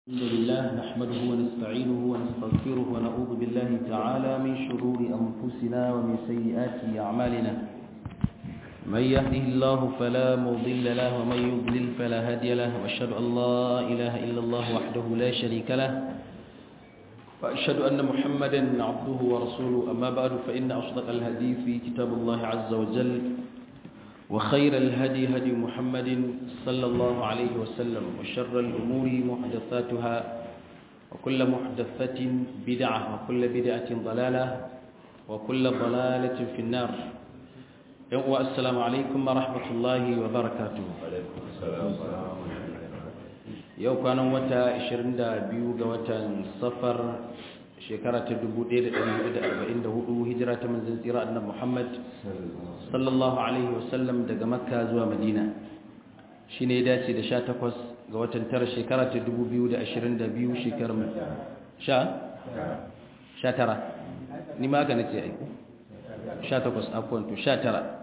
الحمد لله نحمده ونستعينه ونستغفره ونعوذ بالله تعالى من شرور أنفسنا ومن سيئات أعمالنا من يهده الله فلا مضل له ومن يضلل فلا هادي له وأشهد أن لا إله إلا الله وحده لا شريك له وأشهد أن محمدا عبده ورسوله أما بعد فإن أصدق الحديث كتاب الله عز وجل وخير الهدي هدي محمد صلى الله عليه وسلم وشر الأمور محدثاتها وكل محدثة بدعة وكل بدعة ضلالة وكل ضلالة في النار السلام عليكم ورحمة الله وبركاته alaikum assalam wa rahmatullahi yau kwanan wata 22 ga watan safar shekara ta 1444 hijira ta manzon tsira annabi Muhammad sallallahu alaihi wasallam daga makka zuwa madina shine ya dace da 18 ga watan tara shekara ta 2022 shekarar sha sha tara ni ma ga nace ai 18 afwan to 19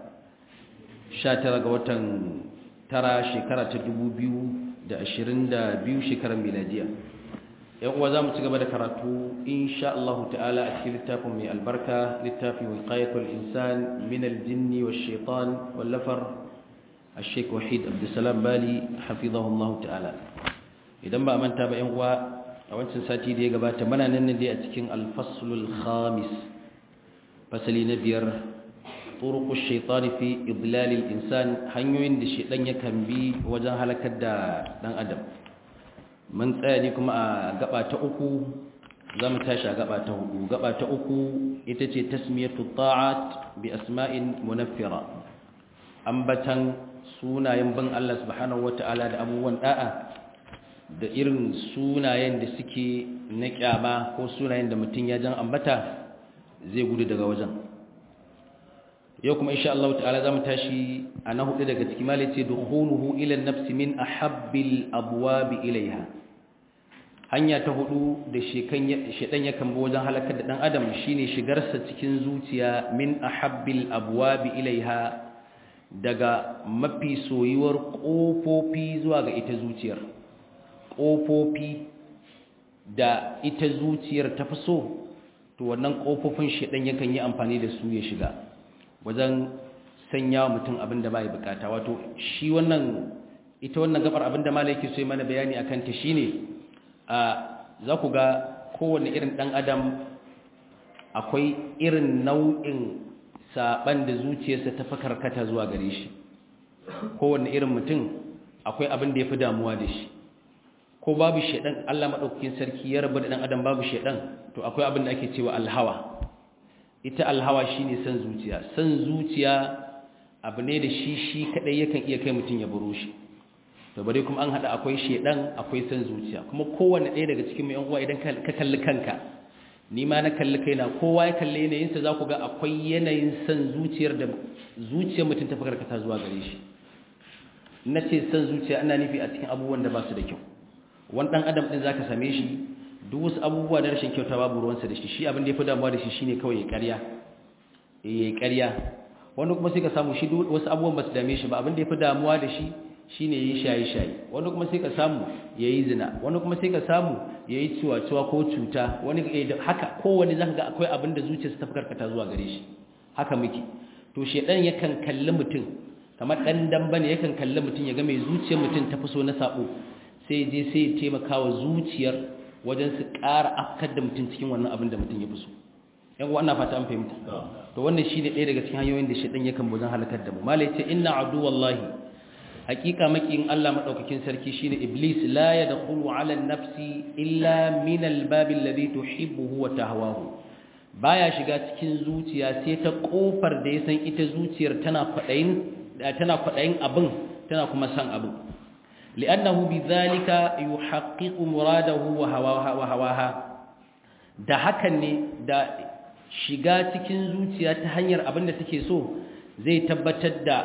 19 ga watan tara shekara ta 2022 shekarar miladiya yan uwa za mu ci gaba da karatu insha Allah ta'ala a cikin littafin mai albarka littafin wiqayatul insan min aljinn wash shaitan wallafar al-sheikh wahid abdussalam bali hafizahu Allah ta'ala idan ba manta ba yan uwa a wancan sati da ya gabata muna nan ne dai a cikin al-faslul khamis fasali na biyar turuq ash-shaytan fi idlal al-insan hanyoyin da shaytan yakan bi wajen halakar da dan adam mun tsaya ne kuma a gaba ta uku za mu tashi a gaba ta hudu gaba ta uku ita ce tasmiyatu ta'at bi asma'in munaffira ambatan sunayen ban Allah subhanahu wata'ala da abubuwan da'a da irin sunayen da suke na kyama ko sunayen da mutum ya jan ambata zai gudu daga wajen yau kuma insha Allah ta'ala za mu tashi a na hudu daga cikin malice dukhuluhu ila an-nafsi min ahabbil abwab ilaiha hanya ta hudu da shedan ya kan wajen halakar da dan adam shine shigarsa cikin zuciya min ahabbil abwab ilaiha daga mafi soyuwar kofofi zuwa ga ita zuciyar kofofi da ita zuciyar ta fi so to wannan kofofin shedan yakan yi amfani da su ya shiga wajen sanya wa mutum abin da bai bukata wato shi wannan ita wannan gabar abin da malai yake so mana bayani akan ta shine a za ku ga kowanne irin dan adam akwai irin nau'in saban da zuciyarsa ta fakarkata zuwa gare shi kowanne irin mutum akwai abin da yafi damuwa da shi ko babu shedan Allah madaukakin sarki ya rabu da dan adam babu shedan to akwai abin da ake cewa alhawa ita alhawa shine san zuciya san zuciya abu ne da shi shi kadai yakan iya kai mutun ya buro shi to bare kuma an hada akwai shedan akwai san zuciya kuma kowanne ɗaya daga cikin yan uwa idan ka kalli kanka ni ma na kalli kaina kowa ya kalli yanayin sa zaku ga akwai yanayin san zuciyar da zuciyar mutun ta fakarkata zuwa gare shi nace san zuciya ana nufi a cikin abubuwan da ba su da kyau wani dan adam din zaka same shi duk wasu abubuwa da rashin kyauta babu ruwansa da shi shi abin da ya fi damuwa da shi shine kawai ya ƙarya ya ƙarya wani kuma sai ka samu shi duk wasu abubuwan ba su dame shi ba abin da ya fi damuwa da shi shine yayi shaye-shaye wani kuma sai ka samu yayi zina wani kuma sai ka samu yayi ciwa-ciwa ko cuta wani haka kowanne zaka ga akwai abin da zuciyarsa ta karkata zuwa gare shi haka muke to shedan yakan kalli mutum kamar dan damba ne yakan kalli mutum ya ga mai zuciyar mutum ta fi so na sabo sai je sai ya taimaka wa zuciyar wajen su ƙara afkar da mutum cikin wannan abin da mutum ya fi so yan wannan fata an fahimta to wannan shine ɗaya daga cikin hanyoyin da shedan yakan buzan halakar da mu malai ce inna aduwallahi hakika makin Allah madaukakin sarki shine iblis la yadkhulu ala an-nafsi illa min al-bab alladhi tuhibbuhu wa tahwahu baya shiga cikin zuciya sai ta kofar da ya san ita zuciyar tana kwadayin tana kwadayin abin tana kuma san abin li'annahu bidhalika yuhaqqiqu muradahu wa hawaha wa hawaha da hakan ne da shiga cikin zuciya ta hanyar abin da take so zai tabbatar da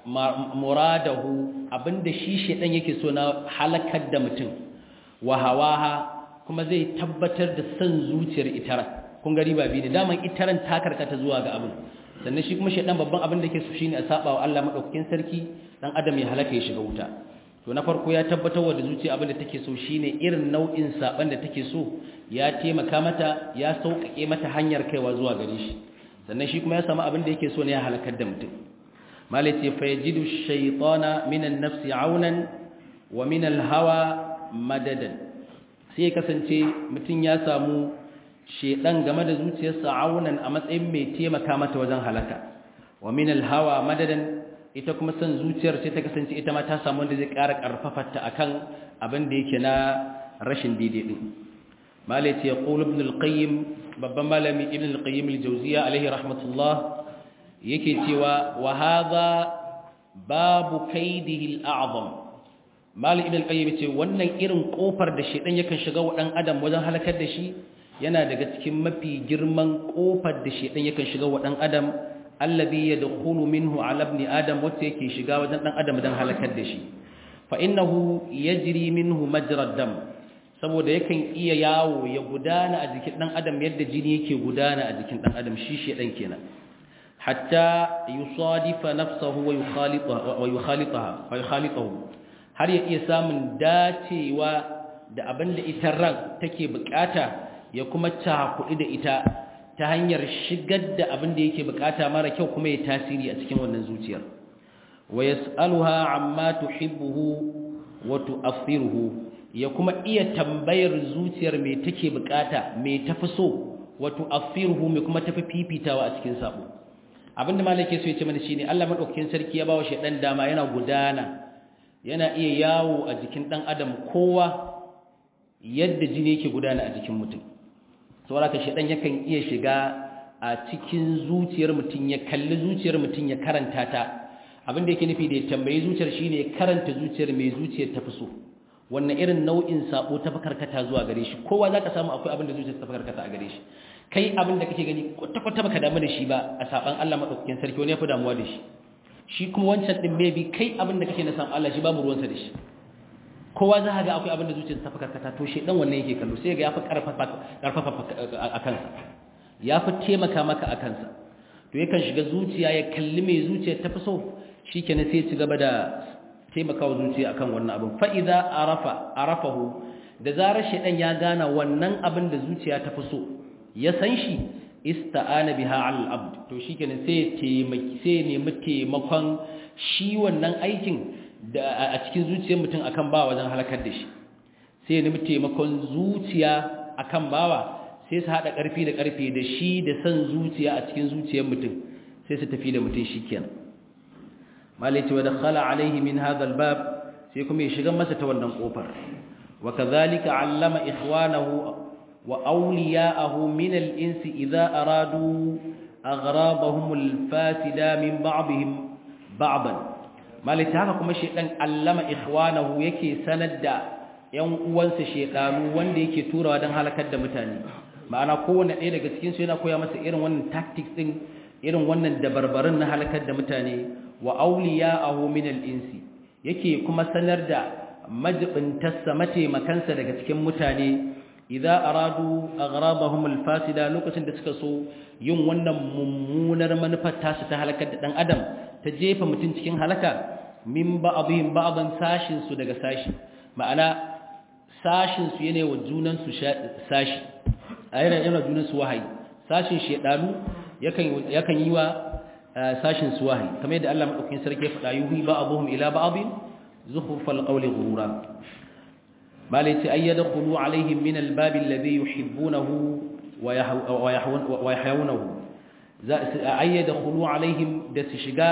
muradahu abinda shi shedan yake so na halakar da mutum wa hawaha kuma zai tabbatar da san zuciyar itaran kun gari ba bi ne daman itaran ta karkata zuwa ga abin sannan shi kuma shedan babban abin da yake so shine a saba wa Allah madaukakin sarki dan adam ya halaka ya shiga wuta to na farko ya tabbatar da zuciya abin da take so shine irin nau'in saban da take so ya taimaka mata ya sauƙaƙe mata hanyar kaiwa zuwa gare shi sannan shi kuma ya samu abin da yake so ne ya halakar da mutum malai ce fa yajidu shaytana min an-nafsi aunan wa min al-hawa madadan sai kasance mutum ya samu shedan game da zuciyarsa aunan a matsayin mai taimaka mata wajen halaka wa min al-hawa madadan ita kuma san zuciyar sai ta kasance ita ma ta samu wanda zai ƙara ƙarfafarta akan abin da yake na rashin daidai din malai ce yaqul ibn al-qayyim babban malami ibn al-qayyim al-jawziya alaihi rahmatullah yake cewa wa hadha babu kaidihi al-a'zam malami ibn al-qayyim ce wannan irin kofar da shedan yakan shiga wa dan adam wajen halakar da shi yana daga cikin mafi girman kofar da shedan yakan shiga wa dan adam alladhi yadkhulu minhu ala ibn adam wacce yake shiga wajen dan adam dan halakar da shi fa innahu yajri minhu majra dam saboda yakan iya yawo ya gudana a jikin dan adam yadda jini yake gudana a jikin dan adam shi shedan kenan hatta yusadifa nafsahu wa yukhalitaha wa yukhalitaha wa yukhalitahu har ya iya samun dacewa da abin da ita ran take bukata ya kuma cakuɗi da ita ta hanyar shigar da abin da yake bukata mara kyau kuma ya tasiri a cikin wannan zuciyar wa yas'aluha amma tuhibbuhu wa tu'athiruhu ya kuma iya tambayar zuciyar me take bukata me tafi so wa tu'athiruhu me kuma tafi fifitawa a cikin sabo abinda malaka so ya ce mana shine Allah madaukakin sarki ya bawa shedan dama yana gudana yana iya yawo a jikin dan adam kowa yadda jini yake gudana a jikin mutum saboda ka shedan yakan iya shiga a cikin zuciyar mutum ya kalli zuciyar mutum ya karanta ta abinda yake nufi da ya tambayi zuciyar shine ya karanta zuciyar mai zuciyar ta fi so wannan irin nau'in sabo ta karkata zuwa gare shi kowa zaka samu akwai abin da zuciyar ta karkata a gare shi kai abin da kake gani kwata kwata baka damu da shi ba a saban Allah madaukakin sarki wani ya fi damuwa da shi shi kuma wancan din maybe kai abin da kake na san Allah shi babu ruwansa da shi kowa za ga akwai abin da zuciyar ta karkata to shi dan wannan yake kallo sai ga yafi karfafa karfafa a kansa yafi taimaka maka a kansa to yakan shiga zuciya ya kalli mai zuciyar ta fi so shikenan sai ya ci gaba da taimakawa zuciya akan wannan abin fa idza arafa arafahu da zarar shedan ya gana wannan abin da zuciya ta fi so ya san shi ista'ana biha 'ala al-abd to shikenan sai taimaki sai nemi taimakon shi wannan aikin da a cikin zuciyar mutum akan bawa wajen halakar da shi sai nemi taimakon zuciya akan bawa sai su hada karfi da karfe da shi da san zuciya a cikin zuciyar mutum sai su tafi da mutum shikenan malaiti wa dakhala alaihi min hadha albab sai kuma ya shiga masa ta wannan kofar wa kadhalika allama ikhwanahu wa awliya'ahu min al-insi idha aradu aghrabahum al-fasida min ba'dihim ba'dan malaiti haka kuma shedan allama ikhwanahu yake sanar da yan uwansa shedanu wanda yake turawa dan halakar da mutane ma'ana kowanne ɗaya daga cikin su yana koya masa irin wannan tactics din irin wannan dabarbarin na halakar da mutane wa auliya'ahu min al-insi yake kuma sanar da majibintarsa mataimakansa daga cikin mutane idza aradu aghrabahum al-fasida lokacin da suka so yin wannan mummunar manufar tasu ta halakar da dan adam ta jefa mutum cikin halaka min ba'dihim ba'dan sashin su daga sashi ma'ana sashin su yana wa junan su sashi ayyana yana junan su wahayi sashin shedanu yakan yakan yi wa sashin su wahayi kamar yadda Allah madaukakin sarki ya faɗa yuhi ba'dhum ila ba'dhin zukhrufal qawli ghurura malati ayyadkhulu alaihim min albab alladhi yuhibbunahu wa yahyawunahu za ayyadkhulu alaihim da su shiga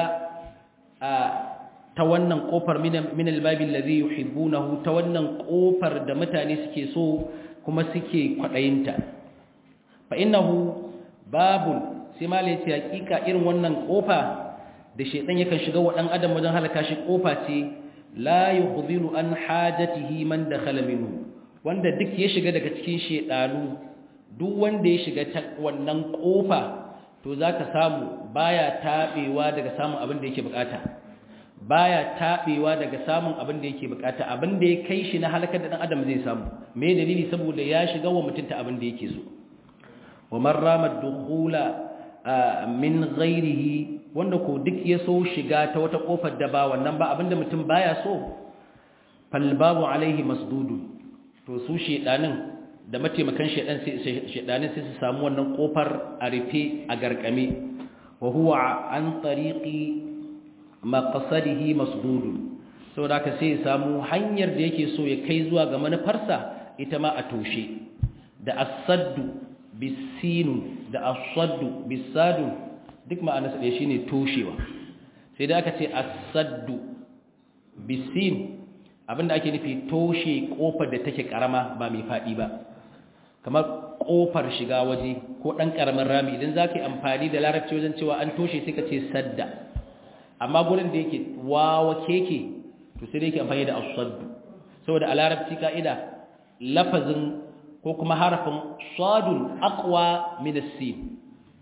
ta wannan kofar min albab alladhi yuhibbunahu ta wannan kofar da mutane suke so kuma suke kwadayinta fa innahu babun sai malai ce hakika irin wannan kofa da shedan yakan shiga wa dan adam wajen halaka shi kofa ce la yukhzilu an hajatihi man dakhala minhu wanda duk ya shiga daga cikin shedanu duk wanda ya shiga ta wannan kofa to zaka samu baya tabewa daga samun abin da yake bukata baya tabewa daga samun abin da yake bukata abin da ya kai shi na halakar da dan adam zai samu me dalili saboda ya shiga wa mutunta abin da yake so wa man rama dukhula min ghairihi wanda ko duk ya so shiga ta wata kofar da ba wannan ba abinda mutum baya so falbabu alaihi masdudun to su shedanin da mataimakan shedan sai shedanin sai su samu wannan kofar a rufe a garkame wa huwa an tariqi maqsadihi masdudun saboda haka sai ya samu hanyar da yake so ya kai zuwa ga manufarsa ita ma a toshe da as-saddu bisinu da as-saddu bisadu duk ma'anarsa ɗaya shine toshewa sai da aka ce as-saddu bisin abinda ake nufi toshe kofar da take karama ba mai fadi ba kamar kofar shiga waje ko dan karamin rami idan zaka yi amfani da larabci wajen cewa an toshe sai ka ce sadda amma gurin da yake wawa keke to sai da yake amfani da as-saddu saboda a larabci ka'ida lafazin ko kuma harafin sadun aqwa min as-sin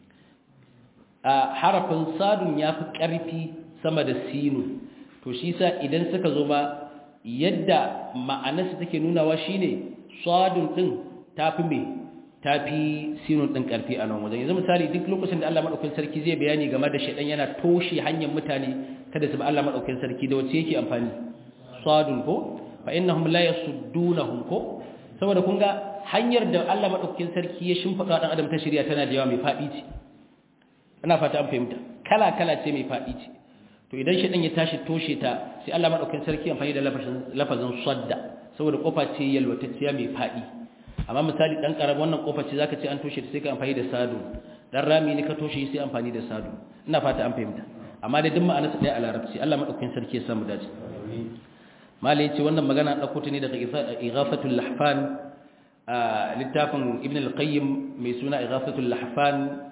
harafin sadun yafi karfi sama da sinu to shi sa idan suka zo ba yadda ma'anarsa take nunawa shine sadun din tafi me tafi sinun din karfi a nan wajen yanzu misali duk lokacin da Allah madaukakin sarki zai bayani game da shedan yana toshe hanyar mutane kada su bi Allah madaukakin sarki da wace yake amfani sadun ko fa innahum la yasuddunahum ko saboda kun ga hanyar da Allah madaukakin sarki ya shimfida dan adam ta shari'a tana da yawa mai fadi ce ina fata an fahimta kala kala ce mai fadi ce to idan shedan ya tashi toshe ta sai Allah madaukakin sarki amfani da lafazin lafazin sadda saboda kofa ce yalwatacciya mai fadi amma misali dan karab wannan kofa ce zaka ce an toshe ta sai ka amfani da sadu dan rami ne ka toshe sai amfani da sadu ina fata an fahimta amma da duk ma'anarsa ɗaya a larabci Allah madaukakin sarki ya samu dace malai yace wannan magana dauko ta ne daga ighafatul lahfan littafin ibn al-qayyim mai suna ighafatul lahfan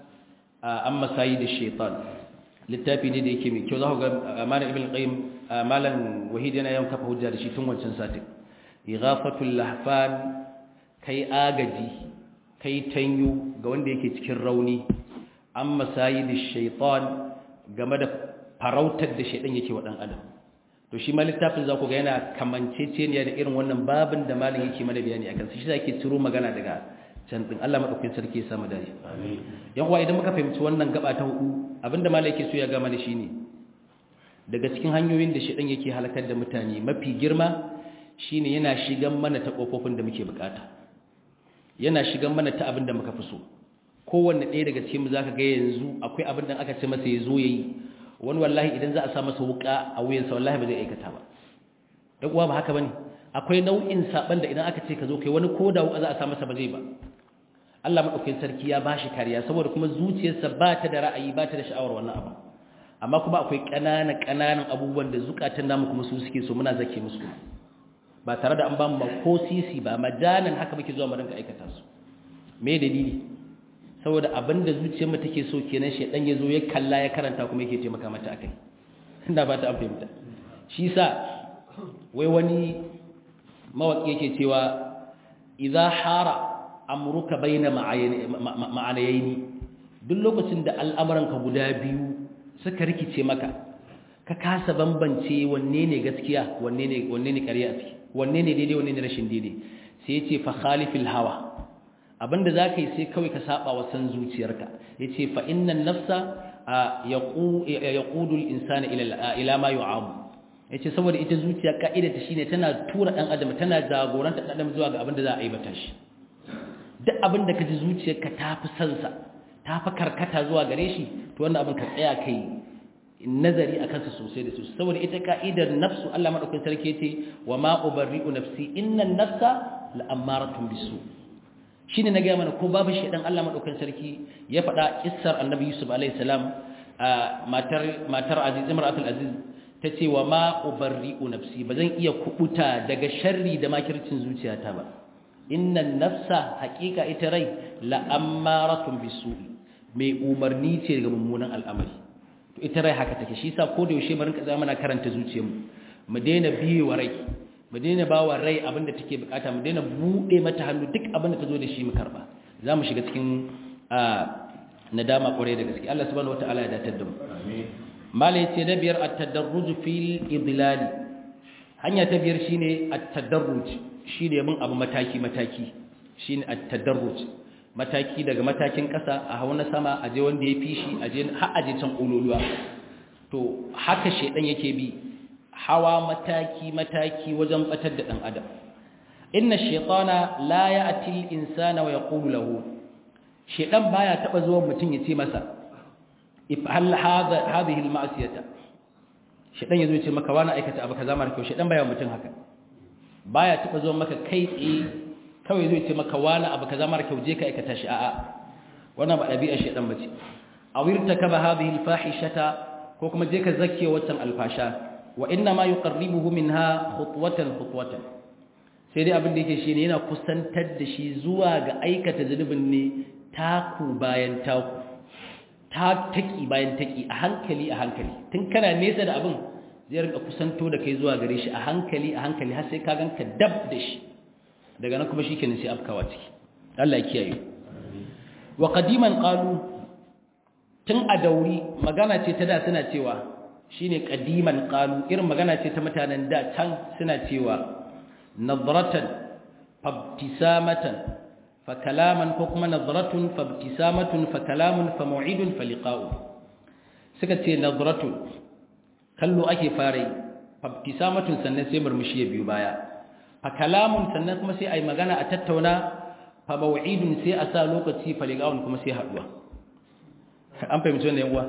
amma sayyid ash-shaytan littafi ne da yake mai kyau za ku ga malam ibn al-qayyim malam wahid yana yawan kafa hujja da shi tun wancan satin ighafatul lahfan kai agaji kai tanyu ga wanda yake cikin rauni amma sayyid ash-shaytan game da farautar da shaydan yake wa dan adam to shi ma littafin za ku ga yana kamanceceniya da irin wannan babin da malin yake mana bayani akan shi zake ciro magana daga can din Allah madaukakin sarki ya samu dare amin yan uwa idan muka fahimci wannan gaba ta hudu abinda malai yake so ya ga mana shine daga cikin hanyoyin da shedan yake halakar da mutane mafi girma shine yana shigan mana ta kofofin da muke bukata yana shigan mana ta abin da muka fi so kowanne ɗaya daga cikin mu zaka ga yanzu akwai abin da aka ce masa ya zo yayi wani wallahi idan za a sa masa wuka a wuyansa wallahi ba zai aikata ba dan uwa ba haka bane akwai nau'in saban da idan aka ce ka zo kai wani koda wuka za a sa masa ba zai ba Allah madaukakin sarki ya bashi kariya saboda kuma zuciyarsa ba ta da ra'ayi ba ta da sha'awar wannan abu amma kuma akwai ƙananan ƙananan abubuwan da zukatan namu kuma su suke so muna zake musu ba tare da an ba mu ko sisi ba majanan haka muke zuwa mu rinka aikata su me dalili saboda abinda zuciyar mu take so kenan shedan yazo ya kalla ya karanta kuma yake taimaka mata akai ina ba ta an fahimta shi sa wai wani mawaki yake cewa idza hara amruka baina ma'anayaini duk lokacin da al'amuranka guda biyu suka rikice maka ka kasa bambance wanne ne gaskiya wanne ne wanne ne ƙarya ciki wanne ne daidai wanne ne rashin daidai sai ya ce fa khalifil hawa abinda za ka yi sai kawai ka saba wa san zuciyarka ya ce fa innan nafsa ya ƙudu insani ila ma yi abu ya ce saboda ita zuciya ka'idata shi ne tana tura ɗan adam tana jagoranta ɗan adam zuwa ga abinda za a aibata shi duk abinda ka ji zuciyarka ta fi sansa ta fi karkata zuwa gare shi to wannan abin ka tsaya kai nazari a kansa sosai da sosai saboda ita ka'idar nafsu Allah madaukakin sarki ce wa ma ubarri'u nafsi innan nafsa la'ammaratun bisu shine na ga mana ko babu shedan Allah madaukakin sarki ya faɗa kissar annabi Yusuf alaihi salam matar matar Aziz imratul Aziz tace wa ma ubarri'u nafsi bazan iya kubuta daga sharri da makircin zuciyata ba innan nafsa haqiqa ita rai la'ammaratun bisu mai umarni ce daga mummunan al'amari to ita rai haka take shi yasa ko da yaushe mu rinka zama na karanta zuciyarmu mu daina biye wa rai mu daina ba wa rai abinda take bukata mu daina bude mata hannu duk abinda ta zo da shi mu karba za mu shiga cikin nadama kwarai da gaske Allah subhanahu wataala ya datar da mu mala yace da biyar at-tadarruj fil idlal hanya ta biyar shine at-tadarruj shine bin abu mataki mataki shine at-tadarruj mataki daga matakin ƙasa a hau na sama a je wanda ya fi shi a je har a je can ƙololuwa to haka shedan yake bi hawa mataki mataki wajen batar da dan adam inna shaytana la ya'ti al-insana wa yaqulu lahu shaytan baya taba zuwa mutun yace masa if'al hadha hadhihi al-ma'siyata shaytan yazo yace maka wani aikata abu kaza mara kyau shaytan baya mutun haka baya taba zuwa maka kai tsaye kawai zai ce maka wani abu kaza mara kyau je ka aikata shi a'a wannan ba dabi'a shaytan bace awirta kaba hadhihi al-fahishata ko kuma je ka zakke waccan alfasha wa inna ma yuqarribuhu minha khutwatan khutwatan sai dai abin da yake shine yana kusantar da shi zuwa ga aikata zunubin ne taku bayan taku ta taki bayan taki a hankali a hankali tun kana nesa da abin zai rinka kusanto da kai zuwa gare shi a hankali a hankali har sai ka ganka dab da shi daga nan kuma shikenan sai afkawa ciki Allah ya kiyaye wa qadiman qalu tun a dauri magana ce ta da suna cewa shine qadiman qalu irin magana ce ta mutanen da can suna cewa nadratan fabtisamatan fa kalaman ko kuma nadratun fabtisamatun fa kalamun fa mau'idun fa liqa'u suka ce nadratun kallo ake fara fabtisamatun sannan sai murmushi ya biyu baya fa kalamun sannan kuma sai ai magana a tattauna fa mau'idun sai a sa lokaci fa liqa'un kuma sai haduwa an fahimci wannan yan uwa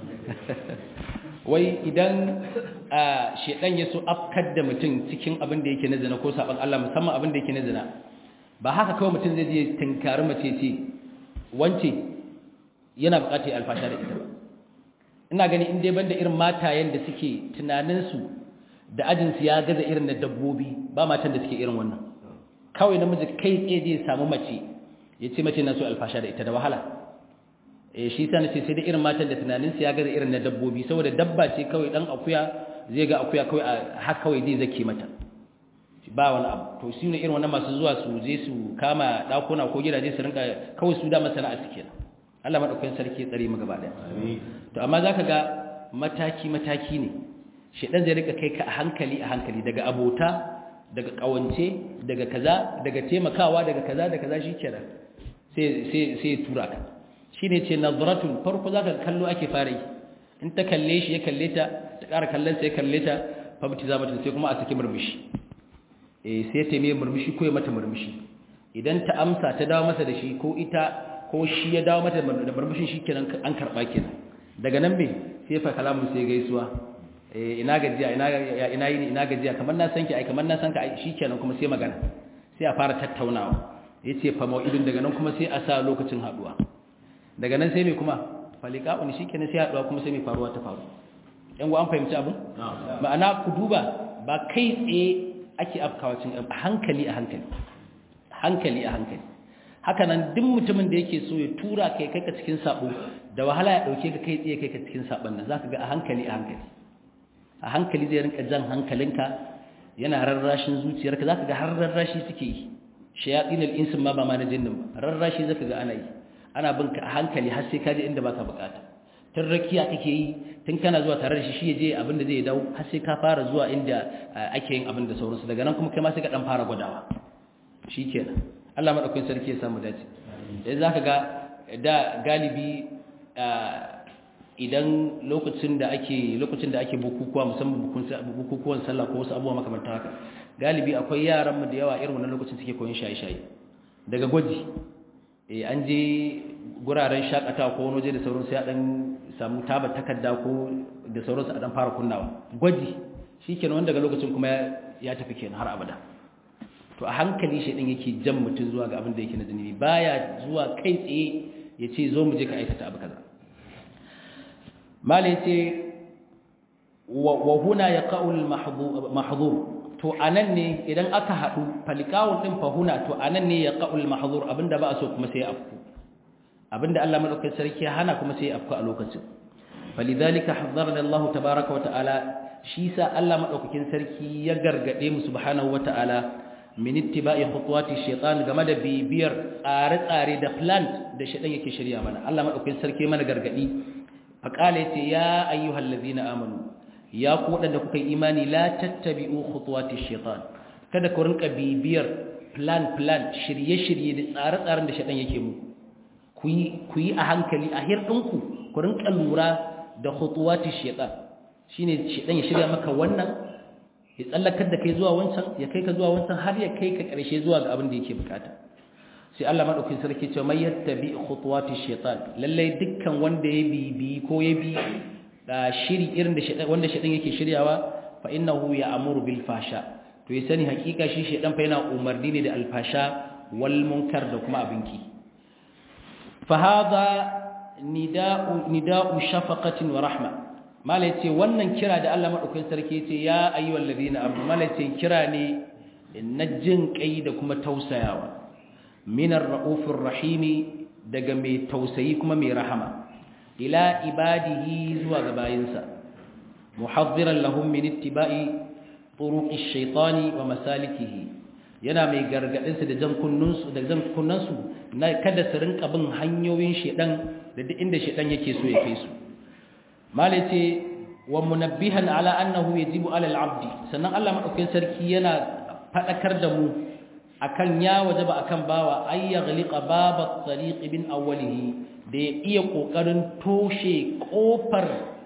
wai idan shedan ya so afkar da mutum cikin abin da yake na zina ko saban Allah musamman abin da yake na zina ba haka kawai mutum zai je tinkari mace ce wance yana bukatar alfasha da ita ba ina gani in dai banda irin matayen da suke tunaninsu da ajinsu ya gaza irin na dabbobi ba matan da suke irin wannan kawai namiji kai tsaye zai samu mace ya ce mace na so alfasha da ita da wahala eh shi sa nace sai da irin matan da tunanin su ya ga irin na dabbobi saboda dabba ce kawai dan akuya zai ga akuya kawai har kawai zai zake mata ba wani abu to shi ne irin wannan masu zuwa su je su kama dakuna ko gidaje su rinka kawai su da masana'a suke Allah madaukakin sarki tsare mu gaba daya to amma zaka ga mataki mataki ne shedan zai rika kai ka a hankali a hankali daga abota daga kawance daga kaza daga taimakawa daga kaza da kaza shikenan sai sai sai tura ka shi ne ce nazaratun farko za ka kallo ake fara yi in ta kalle shi ya kalle ta ta ƙara kallon sai ya kalle ta fabti za mata sai kuma a saki murmushi eh sai ta mai murmushi ko ya mata murmushi idan ta amsa ta dawo masa da shi ko ita ko shi ya dawo mata da murmushin shi kenan an karɓa kenan daga nan me sai fa kalamun sai gaisuwa eh ina gajiya ina ina yini ina gajiya kamar na san ki ai kamar na san ka ai shikenan kuma sai magana sai a fara tattaunawa yace fa mau'idin daga nan kuma sai a sa lokacin haduwa daga nan sai mai kuma falika'un shi kenan sai haɗuwa kuma sai mai faruwa ta faru yan an fahimci abin ma'ana ku duba ba kai tsaye ake afkawa cin a hankali a hankali hankali a hankali haka nan duk mutumin da yake so ya tura kai kai ka cikin sabo da wahala ya dauke ka kai tsaye kai ka cikin sabon nan zaka ga a hankali a hankali a hankali zai rinka jan hankalinka yana rarrashin zuciyarka zaka ga har rarrashi suke yi shayatin al-insin ma ba ma na jinnin ba rarrashi zaka ga ana yi ana bin ka a hankali har sai ka je inda baka bukata tun rakiya kake yi tun kana zuwa tare da shi shi je abin da zai dawo har sai ka fara zuwa inda ake yin abin da sauransu daga nan kuma kai ma sai ka dan fara gwadawa shikenan Allah madaukakin sarki ya samu dace yanzu zaka ga da galibi idan lokacin da ake lokacin da ake bukukuwa musamman bukukuwan sallah ko wasu abubuwa makamantan haka galibi akwai yaran mu da yawa irin wannan lokacin suke koyon shaye-shaye daga gwaji eh an je guraren shakatawa ko wani waje da sauransu ya dan samu taba takarda ko da sauransu a dan fara kunnawa gwaji shikenan wanda daga lokacin kuma ya tafi kenan har abada to a hankali shi din yake jan mutum zuwa ga abin da yake na zunubi baya zuwa kai tsaye ya ce zo mu je ka aikata abu kaza malai ce wa huna yaqa'ul mahdhur to anan ne idan aka hadu falikawun din fa huna to anan ne yaqa'ul mahdhur abinda ba a so kuma sai afku abinda Allah madaukakin sarki ya hana kuma sai afku a lokacin falidhalika hazzarna Allah tabaaraka wa ta'ala shi sa Allah madaukakin sarki ya gargade mu subhanahu wa ta'ala min ittiba'i khutuwati shaytan game da bibiyar tsare-tsare da plan da shaytan yake shirya mana Allah madaukakin sarki mana gargadi faqala yace ya ayyuhal ladina amanu ya ku wadanda kuka yi imani la tattabi'u khutuwati shaytan kada ku rinka bibiyar plan plan shirye-shirye da tsare-tsaren da shaytan yake mu ku yi ku yi a hankali a hirdinku ku rinka lura da khutuwati shaytan shine shaytan ya shirya maka wannan ya tsallakar da kai zuwa wancan ya kai ka zuwa wancan har ya kai ka ƙarshe zuwa ga abin da yake bukata sai Allah madaukakin sarki ce mai yattabi khutuwati shaitan lalle dukkan wanda ya bibi ko ya bi da shiri irin da shaitan wanda shaitan yake shiryawa fa innahu ya'muru bil fasha to ya sani hakika shi shaitan fa yana umarni ne da alfasha wal munkar da kuma abinki fa hadha nida'u nida'u shafaqatin wa rahma mala ce wannan kira da Allah madaukakin sarki ce ya ayyuhal ladina amanu mala ce kira ne na jin kai da kuma tausayawa minar raufur rahimi daga mai tausayi kuma mai rahama ila ibadihi zuwa ga bayinsa muhaddiran lahum min ittiba'i turuqi shaytani wa masalikihi yana mai gargadin su da jan kunnunsu da jan kunnansu na kada su rinka bin hanyoyin shedan da duk inda shedan yake so ya kai su malace wa munabbihan ala annahu yajibu ala al-abdi sannan Allah madaukakin sarki yana fadakar da mu akan ya wajaba akan bawa ay yaghliqa baba at-tariq bin awwalihi da ya iya kokarin toshe kofar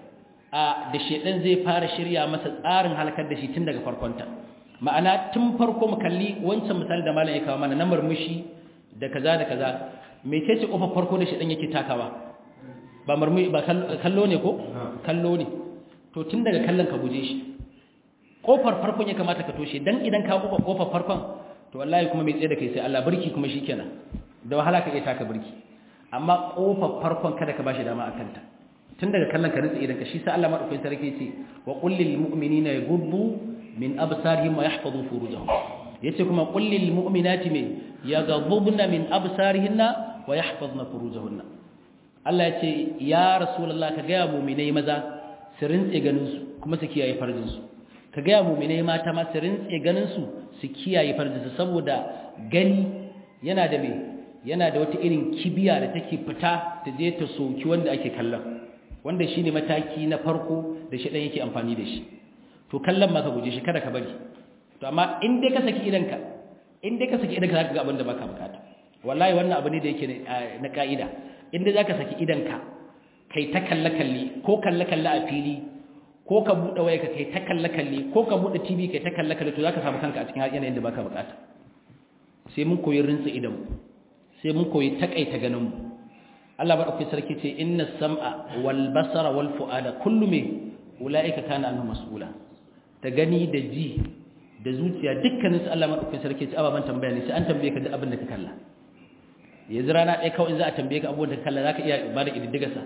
a da shedan zai fara shirya masa tsarin halakar da shi tun daga farkonta ma'ana tun farko mu kalli wancan misali da malam ya kawo mana na murmushi da kaza da kaza mecece kofar farko da shedan yake takawa ba marmi ba kallo ne ko kallo ne to tun daga kallon ka guje shi kofar farkon ya kamata ka toshe dan idan ka kuka kofar farkon to wallahi kuma mai tsaye da kai sai Allah barki kuma shikenan da wahala ka iya taka barki amma kofar farkon kada ka bashi dama akan ta tun daga kallon ka rutsi idan ka shi sai Allah madaukakin sarki ce wa qul lil mu'minina yaghuddu min absarihim wa yahfazu furujahum yace kuma qul lil mu'minati me yaghudduna min absarihinna wa yahfazna furujahunna Allah ya ce ya Rasulullah ka gaya muminai maza su rintse ganinsu kuma su kiyaye farjinsu ka gaya muminai mata ma su rintse ganinsu su kiyaye farjinsu saboda gani yana da me yana da wata irin kibiya da take fita ta je ta soki wanda ake kallon wanda shine mataki na farko da shi dan yake amfani da shi to kallon ma ka guje shi kada ka bari to amma in dai ka saki idanka in dai ka saki idanka zaka ga abin da baka bukata wallahi wannan abu ne da yake na ka'ida inda za ka saki idanka kai ta kalle-kalle ko kalle-kalle a fili ko ka buɗe waya ka kai ta kalle-kalle ko ka buɗe tv kai ta kalle-kalle to za ka samu kanka a cikin yanayin da baka bukata sai mun koyi rinsa idanmu sai mun koyi takaita ganinmu Allah maɗauki sarki ce inna sam'a wal basara wal fu'ada kullu me ula'ika kana anhu mas'ula ta gani da ji da zuciya dukkanin su Allah maɗauki sarki ce ababan tambaya ne sai an tambaye ka duk abin da ka kalla yanzu rana ɗaya kawai za a tambaye ka abubuwan da kalla za ka iya ba da ƙididdigarsa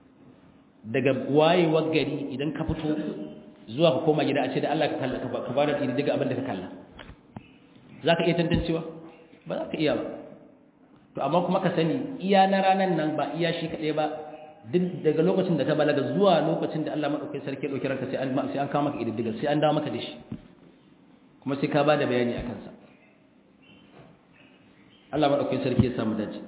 daga wayewar gari idan ka fito zuwa ka koma gida a ce da Allah ka ba da ƙididdiga abin da ka kalla za ka iya tantancewa ba za ka iya ba to amma kuma ka sani iya na ranar nan ba iya shi kaɗai ba duk daga lokacin da ka balaga zuwa lokacin da Allah maɗaukai sarki ɗauki ranka sai an kawo maka ƙididdigar sai an dawo maka da shi kuma sai ka ba da bayani a kansa Allah maɗaukin sarki ya samu dace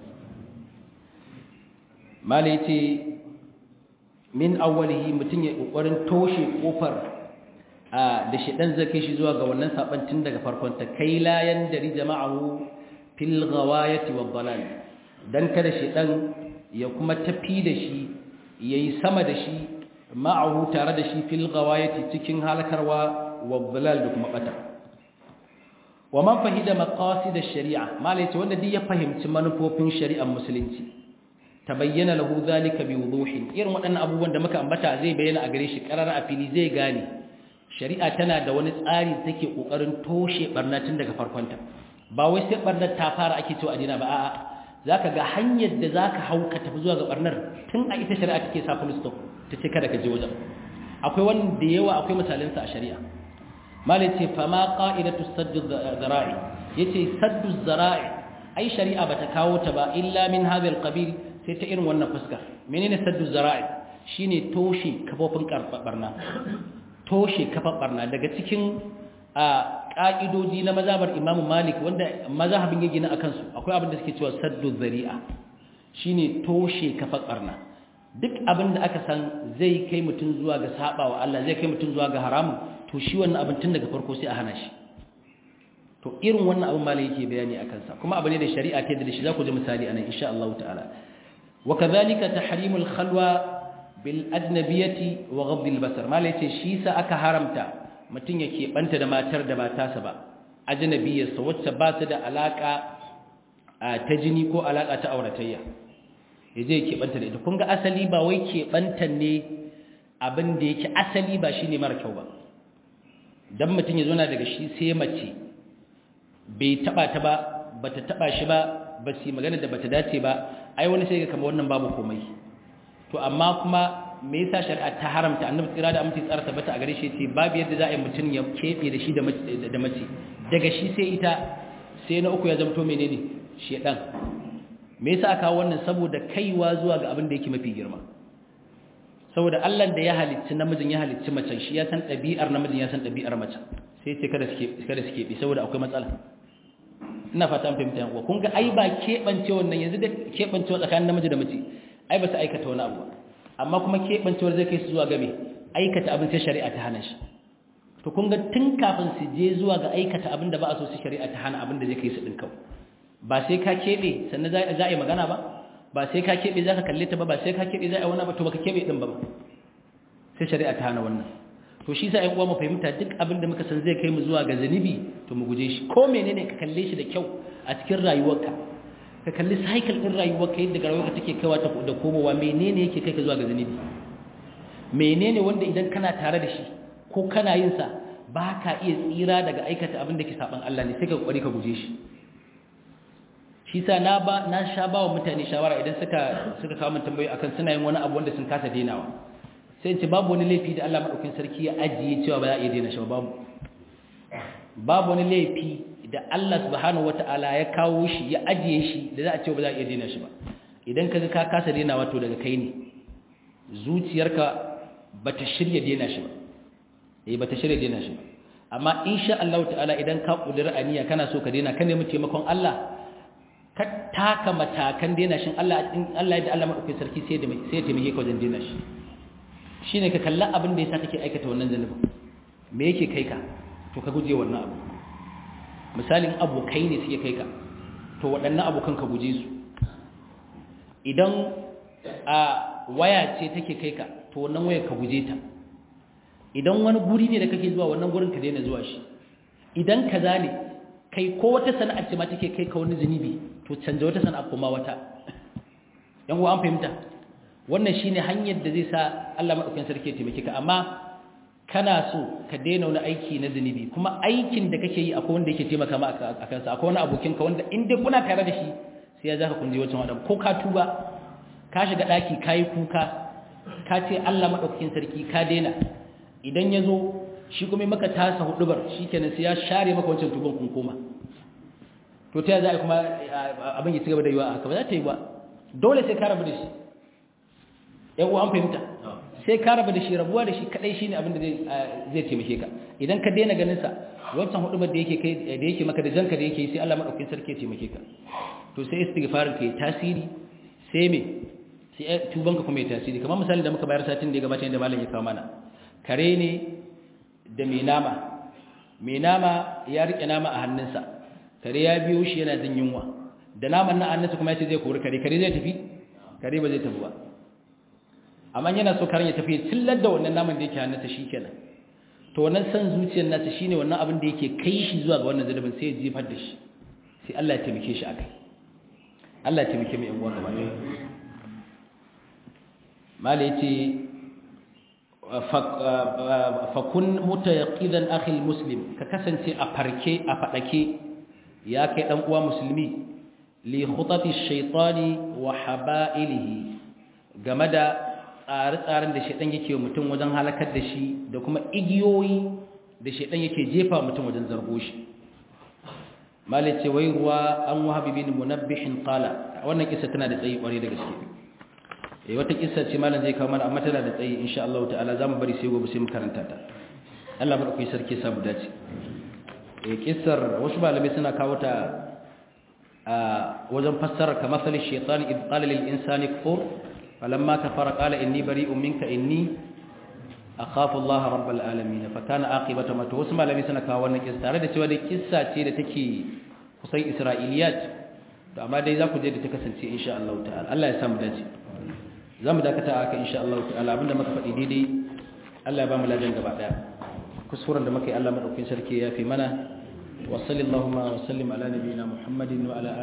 malai ce min awwalihi mutum ya ƙoƙarin toshe ƙofar da shaɗan zai kai shi zuwa ga wannan saɓantin daga farkon ta kai layan dari jama'ahu fil ghawayati wa dalal dan kada shaɗan ya kuma tafi da shi yayi sama da shi ma'ahu tare da shi fil ghawayati cikin halakarwa wa dalal da kuma bata wa man fahida maqasid ash-shari'a malai ce wanda duk ya fahimci manufofin shari'ar musulunci tabayyana lahu zalika bi wuduhin irin waɗannan abubuwan da muka ambata zai bayyana a gare shi qarara a fili zai gane shari'a tana da wani tsari take kokarin toshe barna tun daga farkonta ba wai sai barnar ta fara ake cewa adina ba a'a zaka ga hanyar da zaka hauka tafi zuwa ga barnar tun a ita shari'a take sa full stop ta ce kada ka je wajen akwai wanda yawa akwai misalansa a shari'a malai ce fama ƙa'idatu saddu zara'i ya ce saddu zara'i ai shari'a ba ta kawo ta ba illa min hazil ƙabil sai ta irin wannan fuska menene saddu zara'i shi ne toshe kafofin barna toshe kafar barna daga cikin ƙa'idoji na mazabar imamu malik wanda mazahabin ya gina a kansu akwai abin da suke cewa saddu zari'a shi ne toshe kafar barna duk abin da aka san zai kai mutum zuwa ga saba wa Allah zai kai mutum zuwa ga haramun to shi wannan abin tun daga farko sai a hana shi to irin wannan abin malai yake bayani a kansa kuma abu ne da shari'a ta da shi za ku ji misali anan insha Allah ta'ala wa kadhalika tahrimul khalwa bil ajnabiyati wa ghadd al basar malai ce shi sa aka haramta mutum ya keɓanta da matar da ba tasa ba ajnabiyarsa wacce ba su da alaka ta jini ko alaka ta auratayya ya je keɓanta da ita kun ga asali ba wai keɓanta ne abin da yake asali ba shi ne mara kyau ba don mutum ya zona daga shi sai mace bai taɓa ta ba ba ta taɓa shi ba ba su yi magana da ba ta dace ba ai wani sai ga kama wannan babu komai to amma kuma me yasa shari'a ta haramta annabi tsira da amince tsara tabbata a gare shi ce babu yadda za a yi mutum ya keɓe da shi da mace daga shi sai ita sai na uku ya zamto menene shedan me yasa aka wannan saboda kaiwa zuwa ga abin da yake mafi girma saboda Allah da ya halicci namijin ya halicci macen shi ya san ɗabi'ar namijin ya san ɗabi'ar macen sai ce kada suke kada suke bi saboda akwai matsala ina fata an fahimta yanku kun ga ai ba keɓance wannan yanzu da keɓancewa tsakanin namiji da mace ai ba su aikata wani abu amma kuma keɓancewar zai kai su zuwa ga me aikata abin sai shari'a ta hana shi to kun ga tun kafin su je zuwa ga aikata abin da ba a so su shari'a ta hana abin da zai kai su ɗin kawai ba sai ka keɓe sannan za a yi magana ba ba sai ka keɓe za ka kalle ta ba ba sai ka keɓe za a yi wani ba to baka keɓe ɗin ba ba sai shari'a ta hana wannan to shi sa ‘yan uwa mu fahimta duk abin da muka san zai kai mu zuwa ga zanibi to mu guje shi ko menene ka kalle shi da kyau a cikin rayuwarka ka kalli cycle ɗin rayuwarka yadda rayuwarka take kaiwa ta da komowa menene yake kai ka zuwa ga zanibi menene wanda idan kana tare da shi ko kana yin sa ba ka iya tsira daga aikata abin da ke saban Allah ne sai ka kokari ka guje shi shi sa na ba na sha ba wa mutane shawara idan suka suka kawo mun tambayoyi akan suna yin wani abu wanda sun kasa denawa sai in ce babu wani laifi da Allah madaukakin sarki ya ajiye cewa ba za a iya dena shi ba babu babu wani laifi da Allah subhanahu wataala ya kawo shi ya ajiye shi da za a ce ba za a iya dena shi ba idan kaga ka kasa denawa to daga kai ne zuciyarka bata shirya dena shi ba eh bata shirya dena shi ba amma insha Allah ta'ala idan ka kudura aniya kana so ka dena ka nemi taimakon Allah ka taka matakan dena shin Allah Allah ya da Allah madaukakin sarki sai da sai ya taimake ka wajen dena shi shine ka kalla abin da yasa kake aikata wannan zanubin me yake kai ka to ka guje wannan abu misalin abokai ne suke kai ka to waɗannan abokan ka guje su idan a waya ce take kai ka to wannan wayar ka guje ta idan wani guri ne da kake zuwa wannan gurin ka daina zuwa shi idan kaza ne kai ko wata sana'ar ce ma take kai ka wani zunubi to canza wata sana'a kuma wata yan uwa an fahimta wannan shine hanyar da zai sa Allah madaukakin sarki ya taimake ka amma kana so ka daina wani aiki na zunubi kuma aikin da kake yi akwai wanda yake taimaka ma a kansa akwai wani abokin ka wanda in dai kuna tare da shi sai ya zaka kunje wancan wadan ko ka tuba ka shiga daki kai kuka ka ce Allah madaukakin sarki ka daina idan ya zo shi kuma maka tasa hudubar shi kenan sai ya share maka wancan tuban kun koma to ta za a kuma abin ya ci gaba da yiwa haka ba za ta yi ba dole sai ka rabu da shi yan uwa an fahimta sai ka rabu da shi rabuwa da shi kadai shine abin da zai taimake ka idan ka daina ganin sa wancan hudubar da yake kai da yake maka da janka da yake sai Allah madaukakin sarki ya taimake ka to sai istighfarin ka yi tasiri sai me sai tuban ka kuma ya tasiri kamar misalin da muka bayar satin da ya gabata inda malam ya kawo mana kare ne da mai nama mai nama ya rike nama a hannunsa kare ya biyo shi yana jin yunwa da naman na hannunsa kuma ya ce zai kori kare kare zai tafi kare ba zai tafi ba amma yana so karen ya tafi cillar da wannan naman da yake hannunsa shi kenan to wannan san zuciyar nasa shine wannan abin da yake kai shi zuwa ga wannan zalubin sai ya jefar da shi sai Allah ya taimake shi akai Allah ya taimake mu yan uwa gaba ɗaya mala yace fakun mutayaqidan akhil muslim ka kasance a farke a fadake ya kai dan uwa musulmi li khutati shaytani wa haba'ilihi game da tsare-tsaren da shaytan yake mutum wajen halakar da shi da kuma igiyoyi da shaytan yake jefa mutum wajen zargo shi malice wai ruwa an wahabi bin munabbihin qala wannan kissa tana da tsayi kware da gaske eh wata kissa ce malam zai kawo mana amma tana da tsayi insha Allah ta'ala zamu bari sai gobe sai mu karanta ta Allah madaukakin sarki sa mu dace eh kissar wasu malamai suna kawo ta a wajen fassara kamar sali shaytan id qala lil insani kfur falamma kafara qala inni bari'un minka inni akhafu Allah rabbul alamin fa kana aqibatu ma wasu malamai suna kawo wannan kissa tare da cewa dai kissa ce da take kusan isra'iliyat to amma dai za ku je da ta kasance insha Allah ta'ala Allah ya samu dace za mu dakata aka insha Allah ta'ala abinda muka faɗi daidai Allah ya ba mu ladan gaba daya kuskuren da muka yi Allah madaukakin sarki ya fi mana wa sallallahu wa sallim ala nabiyina Muhammadin wa ala